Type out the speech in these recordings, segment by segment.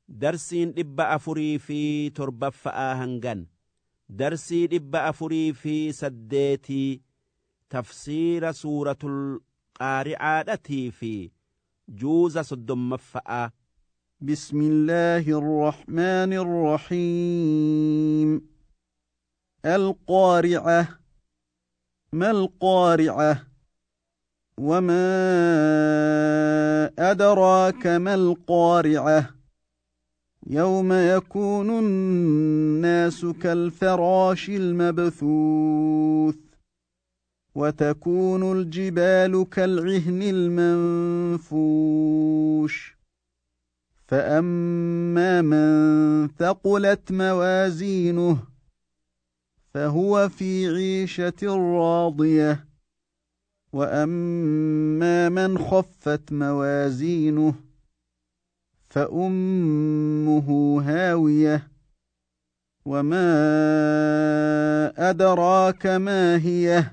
darsiin dhibba afurii fi torbaffa'aa hangan darsii dhibba afurii fi saddeetii tafsiira suuratul qaari'aadhatii fi juuza soddommaffa'aa بسم الله الرحمن الرحيم القارعة ما القارعة وما أدراك ما القارعة يوم يكون الناس كالفراش المبثوث وتكون الجبال كالعهن المنفوش فأما من ثقلت موازينه فهو في عيشة راضية وأما من خفت موازينه فأمه هاوية وما أدراك ما هي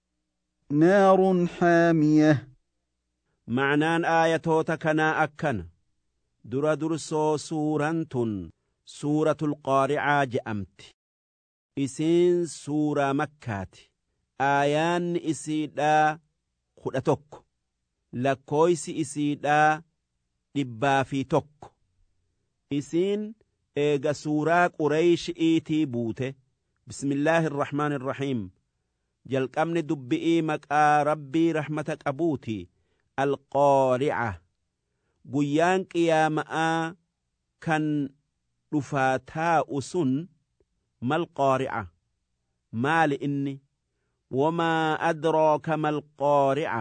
نار حامية معنaan aayatoota kanaa akkana dura dursoo suuraan tun suuratul qaaricaa je'amti isiin suuraa makkaati aayaanni isiidhaa kudha tokko lakkooysi isiidhaa dhibbaa fi tokko isiin eega suuraa qureeysh'iitii buute bismillaahi irrahmaani irrahiim jalqabni dubbi'ii maqaa rabbii rahmata qabuuti alqaarica guyyaan qiyaama'aa kan dhufaa taa'u sun mal qaarica maali inni wamaa adraaka mal qaarica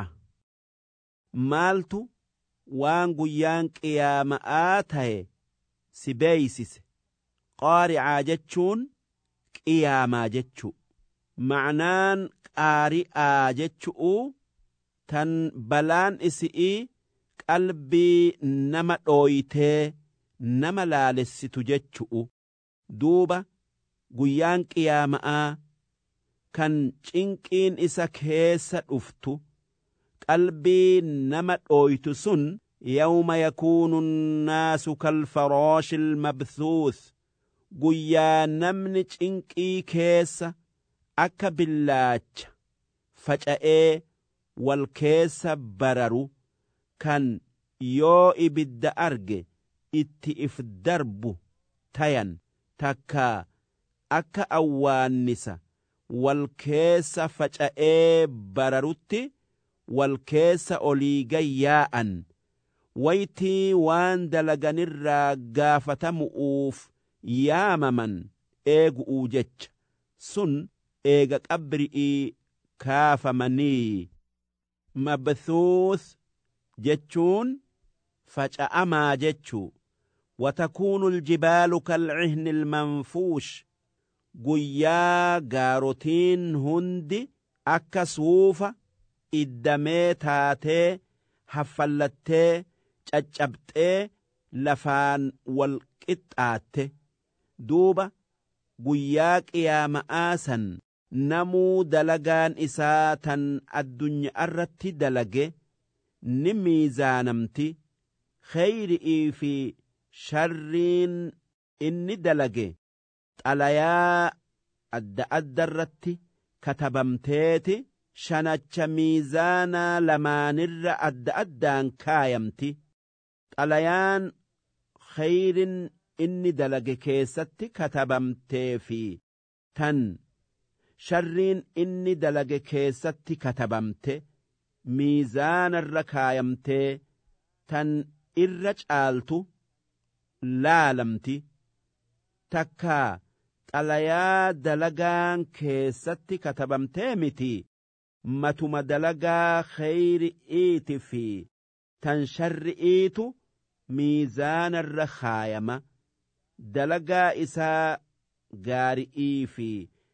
maaltu waan guyyaan qiyaama'aa ta'e si beeysise qaaricaa jechuun qiyaamaa jechu macnaan qaari'aa jechu'u tan balaan isi'ii qalbii nama dhooytee nama laalessitu jechu'u duuba guyyaan qiyaama'aa kan cinqiin isa keessa dhuftu qalbii nama dhooytu sun yawma yakuunu nnaasu kalfaraashi ilmabthuuth guyyaa namni cinqii keessa akka billaacha faca'ee wal keessa bararu kan yoo ibidda arge itti if darbu tayan takka akka awwaannisa wal keessa faca'ee bararutti wal keessa olii gayyaa'an waytii waan dalaganirraa gaafatamu'uuf yaamaman eegu'uu jecha sun eega qabri'ii kaafamanii mabthuuth jechuun faca'amaa jechuu watakuunu aljibaalu kalcihni ilmanfuush guyyaa gaarotiin hundi akka suufa iddamee taatee haffallattee caccabxee lafaan wal qixxaatte duuba guyyaa qiyaama'aa san namuu dalagaan isaa tan addunyaa irratti dalage ni miizaanamti kheyri'ii fi sharriin inni dalage xalayaa adda adda irratti katabamteeti shanacha miizaanaa lamaanirra adda addaan kaayamti xalayaan kheyrin inni dalage keessatti katabamtee fi tan sharriin inni dalage keessatti katabamte miizaanarra kaayamtee tan irra caaltu laalamti takkaa xalayaa dalagaan keessatti katabamtee miti matuma dalagaa kheyri'iiti fi tan sharri'iitu miizaanarra kaayama dalagaa isaa gaari'ii fi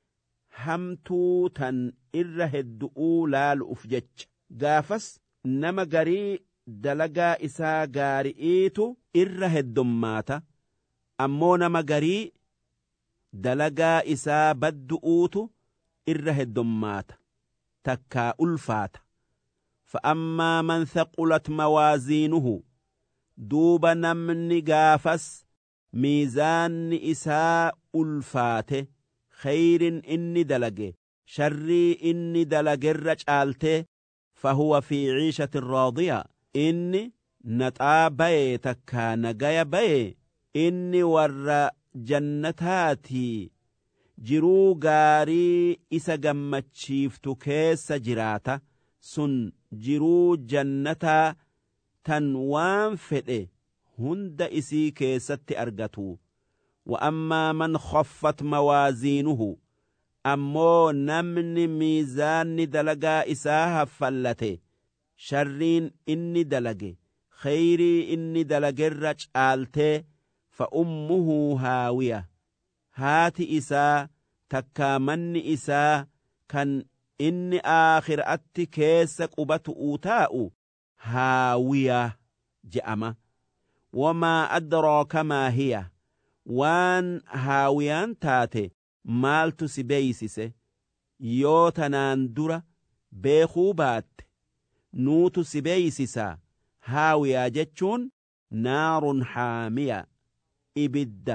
hamtuu tan irra heddu'uu laalu'uf jecha gaafas nama garii dalagaa isaa gaari'iitu irra heddummaata ammoo nama garii dalagaa isaa baddu'uutu irra heddummaata takkaa ulfaata فأما من ثقلت موازينه دوب نمن قافس miizaanni isaa ulfaate khayrin inni dalage sharrii inni dalagerra caaltee fahuwa fi ciishatin raadiya inni naxaa bayee takkaa nagaya bayee inni warra jannataatii jiruu gaarii isa gammachiiftu keessa jiraata sun jiruu jannataa tan waan fedhe hunda isii keessatti argatu wa ammaa man khaffat mawaaziinuhu ammoo namni miizaanni dalagaa isaa haffallate sharriin inni dalage khayrii inni dalagerra caaltee fa ummuhu haawiya haati isaa takkaa manni isaa kan inni aakhiraatti keessa qubatu'u taa'u haawiya je'ama wamaa adraaka maa hiya waan haawiyaan taate maaltu si beeysise yoo tanaan dura beekuu baatte nuutu si beeysisaa haawiyaa jechuun naarun haamiya ibidda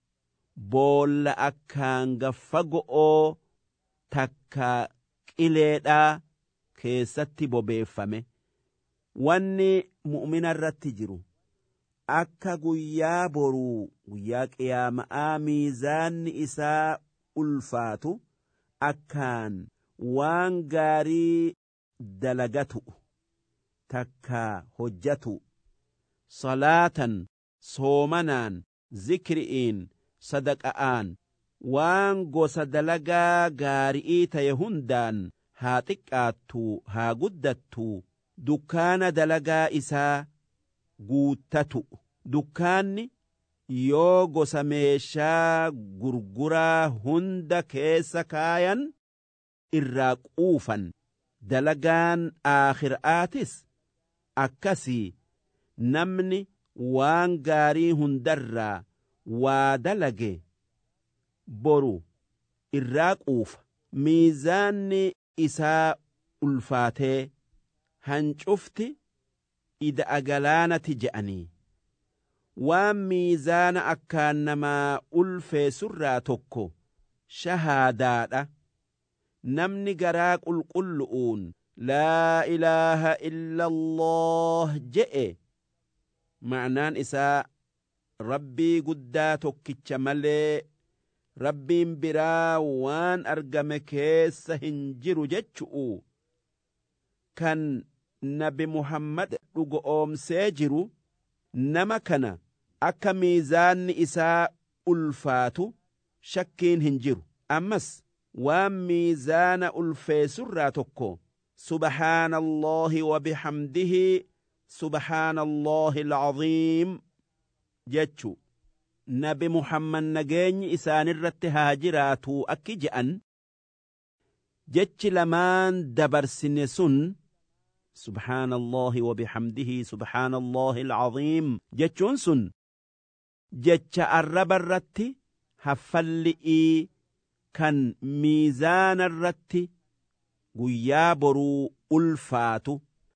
boolla akkaan gaffa go'oo takka qileedhaa keessatti bobeeffame wanni mu'mina irratti jiru akka guyyaa boruu guyyaa qiyaama'aa miizaanni isaa ulfaatu akkaan waan gaarii dalagatu takka hojjatu salaatan soomanaan zikri'iin sadaqa'aan waan gosa dalagaa gaari'ii ta'e hundaan haa xiqqaattu haa guddattu dukkaana dalagaa isaa guuttatu dukkaanni yoo gosa meeshaa gurguraa hunda keessa kaayan irraa quufan dalagaan aakhiraatis akkasii namni waan gaarii hundarraa waa dalage boru irraa quufa miizaanni isaa ulfaatee hancufti ida'a galaanati je'anii waan miizaana akkaan namaa ulfeessurraa tokko shahaadaadha namni garaa qulqullu'uun laa ilaaha illa allah je'e ma'naan isaa rabbii guddaa tokkicha malee rabbiin biraa waan argame keessa hin jiru jechu'u kan nabi muhammad dhugo oomsee jiru nama kana akka miizaanni isaa ulfaatu shakkiin hin jiru ammas waan miizaana ulfeessurraa tokko subhaana allaahi wabixamdihi subhaana allaahi alcaziim jechu nabi muhammad nageenyi isaanirratti haa jiraatu akki je'an jechi lamaan dabarsine sun subhaana allaahi wabixamdihi subhaana allaahi alcaziim jechuun sun jecha arraba irratti haffalli'ii kan miizaana irratti guyyaa boruu ulfaatu